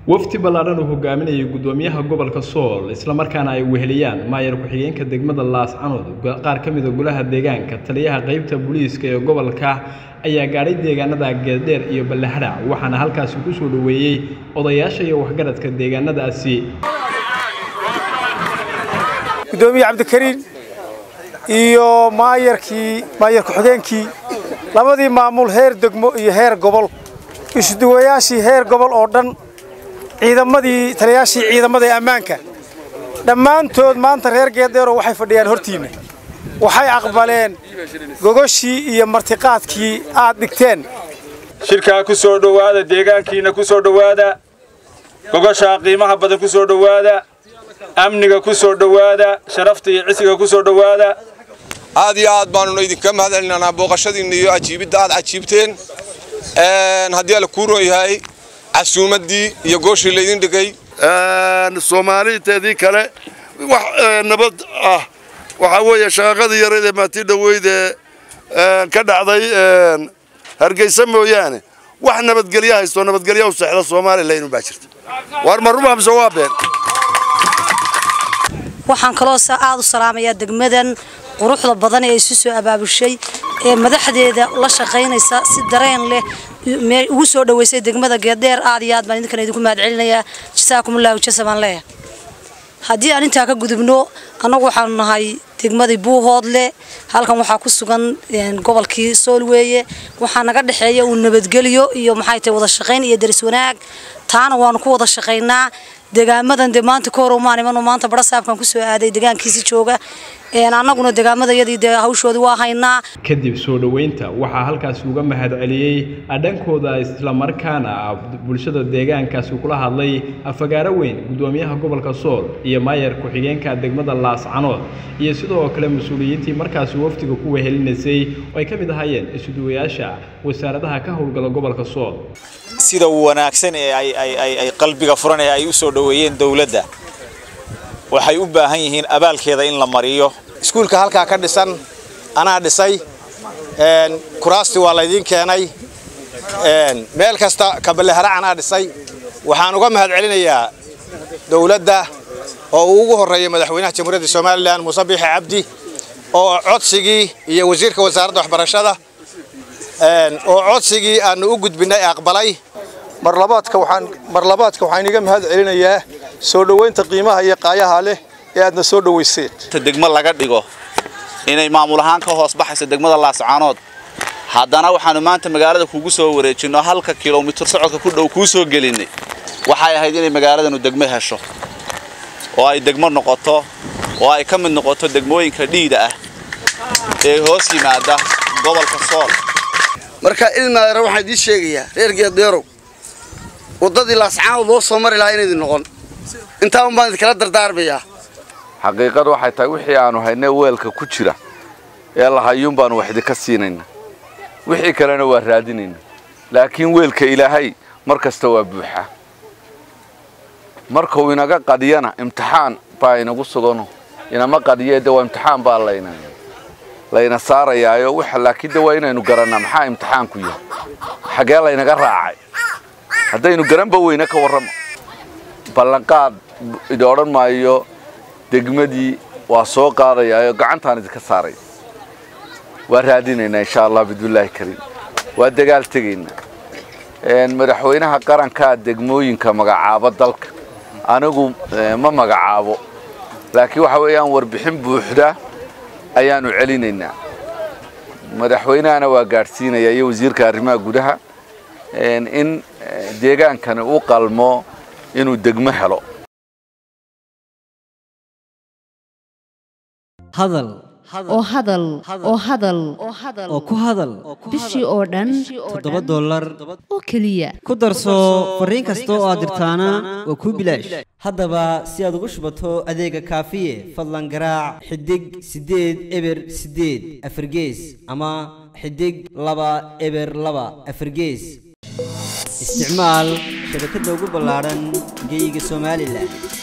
wafdi ballaadhan uu hogaaminayay guddoomiyaha gobolka sool islamarkaana ay weheliyaan maayar ku-xigeenka degmada laascanood qaar ka mida golaha deegaanka taliyaha qeybta booliiska ee gobolka ayaa gaadhay deegaanada geeldheer iyo ballehadhac waxaana halkaasi ku soo dhoweeyey odayaasha iyo waxgaradka deegaanadaasi gudoomiye cabdikariin iyo maayarkii maayar ku-xigeenkii labadii maamul heer degmo iyo heer gobol isuduwayaashii heer gobol oo dhan ciidamadii taliyayaashii ciidamada ee ammaanka dhammaantood maanta reer geedeero waxay fadhiyaan hortiinna waxay aqbaleen gogoshii iyo martiqaadkii aad dhigteen shirkaa ku soo dhowaada deegaankiina ku soo dhowaada gogoshaa qiimaha badan ku soo dhowaada amniga ku soo dhowaada sharafta iyo cisiga ku soo dhowaada aad iyo aad baanuna idinka mahadcelinanaa booqashadiinna iyo ajiibidda aad cajiibteen haddii alla kuu roon yahay casuumaddii iyo gooshii laydin dhigay soomaaliinteedii kale wax nabad ah waxaa weeye shaqaqadii yareed ee maatii dhoweyd ee ka dhacday hargeysa mooyaane wax nabadgelyo haysto nabadgelyo u sexda somalilan baa jirta waar ma ruma mise waa been waxaan kaloo aad u salaamayaa degmadan quruxda badan ee isu soo abaabushay ee madaxdeeda la shaqaynaysa si dareen leh ugu soo dhaweysay degmada geeddheer aad iyo aad baan idinkan idinku mahad celinayaa jasaakumullahu jasabaan leeyahay haddii aan intaa ka gudubno annagu waxaanu nahay degmadii buuhoodle halkan waxaa ku sugan gobolkii sool weeye waxaa naga dhexeeya uu nabadgelyo iyo maxay tahay wada shaqayn iyo daris wanaag taana waanu ku wada shaqaynaa degaamadan dee maanta ka hor umaan imanoo maanta barasaabkan kusoo aaday degaankiisi jooga annaguna degaamadayadii dee hawshoodii waa haynaa kadib soo dhoweynta waxaa halkaasi uga mahad celiyey dhankooda islamarkaana bulshada deegaankaasi kula hadlay afagaaro weyn guddoomiyaha gobolka sool iyo maayar ku-xigeenka degmada laascanood iyo sidoo kale mas-uuliyiintii markaasi wafdiga ku wehelinaysay oo ay ka mid ahaayeen isuduwayaasha wasaaradaha ka howlgala gobolka sool sida wanaagsan ee ay qalbiga furan ee ay u soo dhoweeyeen dowladda waxay u baahan yihiin abaalkeeda in la mariyo iskuulka halkaa ka dhisan anaa dhisay kuraastii waa laydiin keenay meel kasta kaballeharac anaa dhisay waxaan uga mahad celinayaa dowladda oo uu ugu horreeyay madaxweynaha jamhuuriyadda somalilan muuse biixi cabdi oo codsigii iyo wasiirka wasaaradda waxbarashada oo codsigii aanu u gudbinay aqbalay marlabaadka waxaan marlabaadka waxaan iga mahad celinayaa soo dhoweynta qiimaha iyo qaayaha leh ee aadna soo dhoweyseen degmo laga dhigo inay maamul ahaan ka hoos baxayso degmada laascaanood haddana waxaanu maanta magaalada kugu soo wareejinno halka kilomitir socodka ku dhow kuu soo gelinay waxay ahayd inay magaaladanu degmo hesho oo ay degmo noqoto oo ay ka mid noqoto degmooyinka dhiida ah ee hoos yimaada gobolka sool marka ilmaadara waxaan idiin sheegayaa reer geedeerow waddadii laascaanood loo soo mari lahaa inaydin noqon intaa un baan idinkala dardaarmayaa xaqiiqadu waxay tahay wixii aanu haynay weelka ku jira ee lahayuun baanu wax idinka siinayna wixii kalena waa raadinayna laakiin weelka ilaahay mar kasta waa buuxa markuu inaga qadiyana imtixaan baa inagu sugano inama qadiyee de waa imtixaan baa layna layna saarayaayo waxa laakiin de waa inaynu garannaa maxaa imtixaanku yahay xagee laynaga raacay haddaynu garanba weyne ka warramo ballanqaad idi odhan maayo degmadii waa soo qaadayaayo gacantaan idinka saaraya waa raadinaynaa insha allah bidbillaahi kariim waa dagaal tegaynaa madaxweynaha qarankaa degmooyinka magacaabo dalka anigu ma magacaabo laakiin waxa weeyaan warbixin buuxda ayaanu celinaynaa madaxweynahana waa gaadhsiinaya iyo wasiirka arrimaha gudaha in deegaankani u qalmo inuu degmo helo hadal oo hadal oo hadal oo ku hadal bishii oo dhan toddoba dollar oo keliya ku darso fariin kasta oo aad dirtaana waa kuu bilaash haddaba si aad ugu shubato adeega kaafiye fadlan garaac xidig siddeed eber siddeed afargees ama xidig laba eber laba afargees isticmaal shabakadda ugu ballaadhan geeyiga somalilan